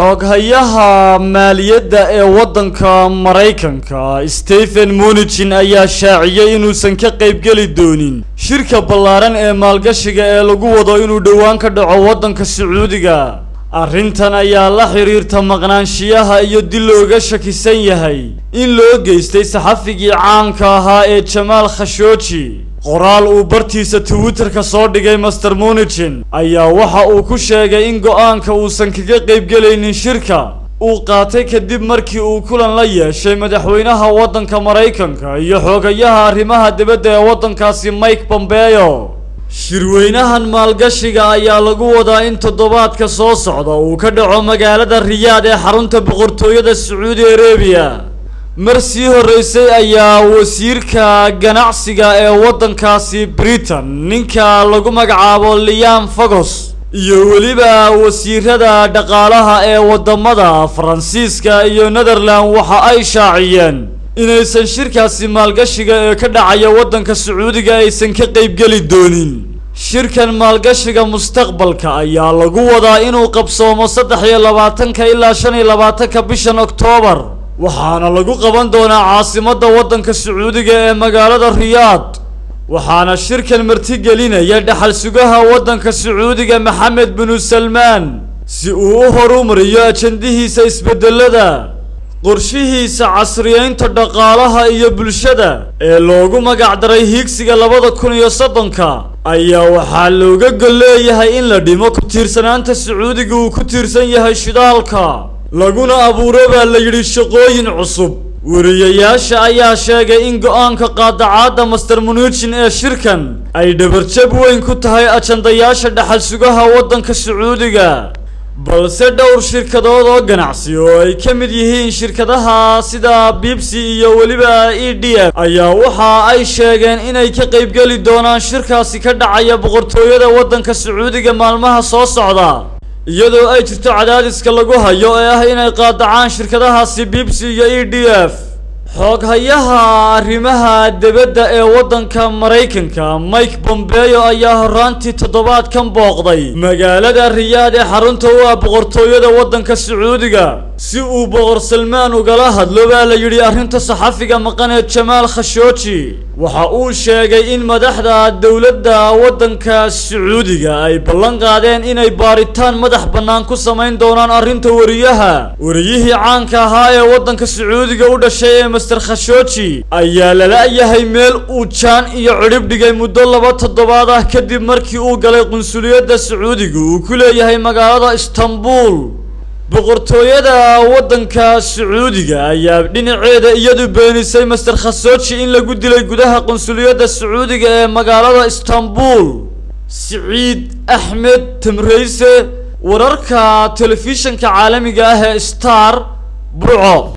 xooghayaha maaliyadda ee waddanka maraykanka stephen munichin ayaa shaaciyey inuusan ka qaybgeli doonin shirka ballaaran ee maalgashiga ee lagu wado inuu dhowaan ka dhaco waddanka sacuudiga arrintan ayaa la xiriirta maqnaanshiyaha iyo dil looga shakisan yahay in loo geystay saxafigii caanka ahaa ee jamaal khashooji qoraal uu bartiisa twitterka soo dhigay master munichin ayaa waxa uu ku sheegay in go-aanka uusan kaga qaybgelaynin shirka uu qaatay kadib markii uu kulan la yeeshay madaxweynaha waddanka maraykanka iyo xoogayaha arrimaha dibadda ee waddankaasi mike pompeo shirweynahan maalgashiga ayaa lagu wadaa in toddobaadka soo socda uu ka dhaco magaalada riyaad ee xarunta boqortooyada sacuudi arabiya mar sii horreysay ayaa wasiirka ganacsiga ee waddankaasi britain ninka lagu magacaabo liam fogos iyo weliba wasiirada dhaqaalaha ee waddamada faransiiska iyo netherland waxa ay shaaciyeen inaysan shirkaasi maalgashiga ee ka dhacaya waddanka sacuudiga aysan ka qaybgeli doonin shirkan maalgashiga mustaqbalka ayaa lagu wadaa inuu qabsoomo saddex iyo labaatanka ilaa shan iyo labaatanka bishan oktoobar waxaana lagu qaban doonaa caasimadda waddanka sacuudiga ee magaalada riyaad waxaana shirkan martigelinaya dhaxal sugaha waddanka sacuudiga maxamed binu salmaan si uu u horumariyo ajandihiisa isbedelada qorshihiisa casriyeynta dhaqaalaha iyo bulshada ee loogu magacdaray hiigsiga labada kun iyo soddonka ayaa waxaa looga gol leeyahay in la dhimo ku tiirsanaanta sacuudiga uu ku tiirsan yahay shidaalka laguna abuuro baa la yidhi shaqooyin cusub wariyayaasha ayaa sheegay in go-aanka qaadacaadda master munichin ee shirkan ay dhabarjab weyn ku tahay ajandayaasha dhaxal sugaha waddanka sacuudiga balse dhowr shirkadood oo ganacsi oo ay ka mid yihiin shirkadaha sida bibsi iyo weliba e d f ayaa waxa ay sheegeen inay ka qaybgeli doonaan shirkaasi ka dhacaya boqortooyada waddanka sacuudiga maalmaha soo socda iyadoo ay jirto cadaadiska lagu hayo ee ah inay qaadacaan shirkadahaasi bibsi iyo e d f xooghayaha arrimaha dibadda ee waddanka maraykanka mike pompeo ayaa horaantii toddobaadkan booqday magaalada riyaad ee xarunta u ah boqortooyada waddanka sacuudiga si uu boqor salmaan ugala hadlo baa la yidhi arrinta saxafiga maqan ee jamaal khashooji waxa uu sheegay in madaxda dowladda waddanka sacuudiga ay ballan qaadeen inay baaritaan madax bannaan ku samayn doonaan arrinta wariyaha wariyihii caanka ahaa ee waddanka sacuudiga u dhashay ee master khashooji ayaa lala-yahay meel uu jaan iyo cidhib dhigay muddo laba toddobaad ah kadib markii uu galay qunsuliyadda sacuudiga uu ku leeyahay magaalada istanbul boqortooyada waddanka sacuudiga ayaa dhinaceeda iyadu beenisay master khasooji in lagu dilay gudaha qunsuliyadda sacuudiga ee magaalada istanbul siciid axmed tamreyse wararka telefishanka caalamiga ah ee star burco